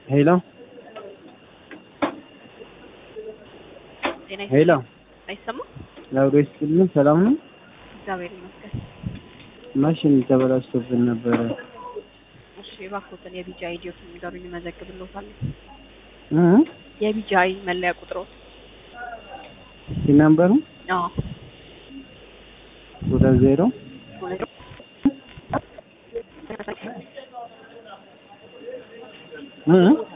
ሄሎ ጤና ሄሎ አይሰማም? ላውዶ ይስጥልን። ሰላም ነው? እግዚአብሔር ይመስገን። ማሽን ተበላሽቶብን ነበረ። እሺ እባክዎትን የቢጂ አይዲዎትን ንገሩኝ፣ እመዘግብልዎታለሁ። እ የቢጂ አይ መለያ ቁጥሮት? ሲናምበሩ አዎ ሁለት ዜሮ ሁለት እ